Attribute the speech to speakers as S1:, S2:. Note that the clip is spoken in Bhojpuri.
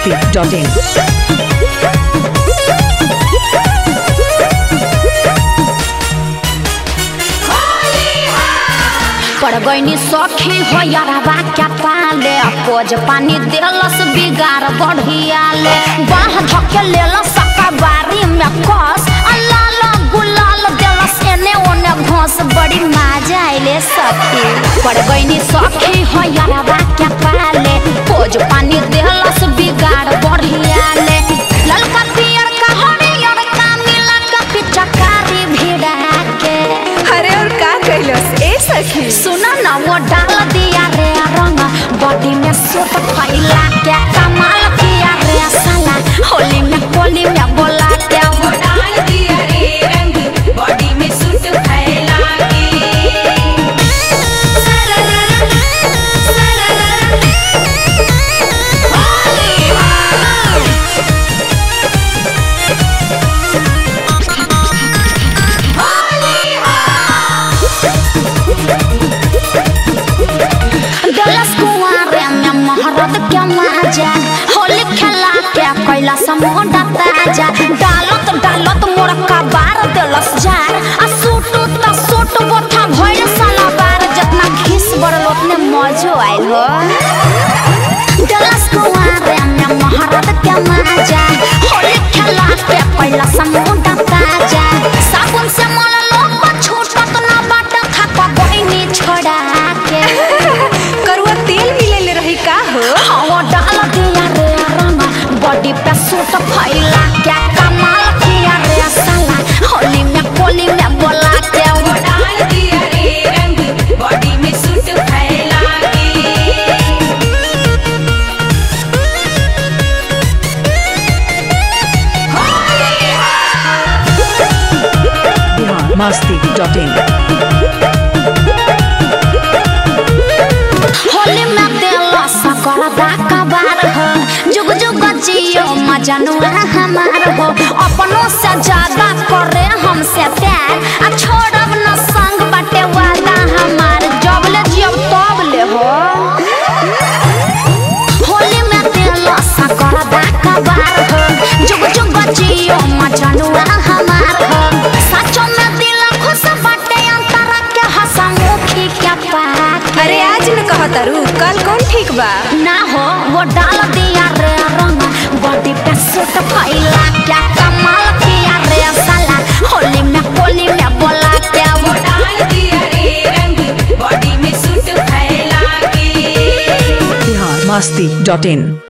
S1: masti.in.
S2: पड़ गईनी सखी हो यारवा क्या पाले कोज पानी देलस बिगाड़ बढ़ियाले बाह धके लेलस सकाबारी में कस अल्लाल गुलाल देलस एने ओने घोस बड़ी मजा आइले सखी पड़ गईनी सखी हो यारवा क्या पाले कोज पानी देलस बिगाड़ बढ़ियाले ललका पियर का हरियर का मिला का पिचकारी भिड़ा के
S3: अरे और का कैलस ए सखी
S2: सुना ना वो डाल दिया रे रंग बॉडी में सूट फैला के कमाल किया रे साला होली में कोली में बोला के वो
S4: डाल दिया रे रंग बॉडी में सूट फैला के सरररर, सरररर, होली हाँ। होली हाँ।
S2: दलस कुआरे में महरत के मजा होली खेला के कैला समोडा ताजा डालत डालत मोर का बार देलस जार आ सूट त सूट बोथा भइल साला बार जितना घिस बड़ल उतने मजो आइल हो दलस कुआरे में महरत के मजा होली खेला के कैला समोडा ताजा साबुन से मललो छूटत ना बाट खा बहिनी छोड़ा के
S3: करुआ तेल मिलेले रही का हो
S2: हवा डाल दिया रे रंग बॉडी पे सूट फैला क्या कमाल किया रे साला होली में कोली में बोला के वो
S4: डाल दिया रे रंग बॉडी में सूट फैला के होली हाँ।
S1: Bihar masti.in.
S2: होली में देला सकर दाका बार हो जुग जुग जियो मजनुआ हमार हो अपनों से ज्यादा करे हमसे प्यार आ छोड़ब न संग बटे वादा हमार जबले जियो तबले हो होली में देला सकर दाका बार हो जुग जुग जियो मजनुआ हमार हो सचो में दिल खुश बटे अंतरा के हसमुखी क्या पाके
S3: अरे आज न कहतारू कल कौन ठीक बा
S2: ना हो वो डाल दिया रे रंग बॉडी पे सूट फैला क्या कमाल किया रे साला होली में कोली में बोला क्या वो
S4: डाल दिया रे रंग बॉडी में सूट फैला के
S1: Bihar masti.in.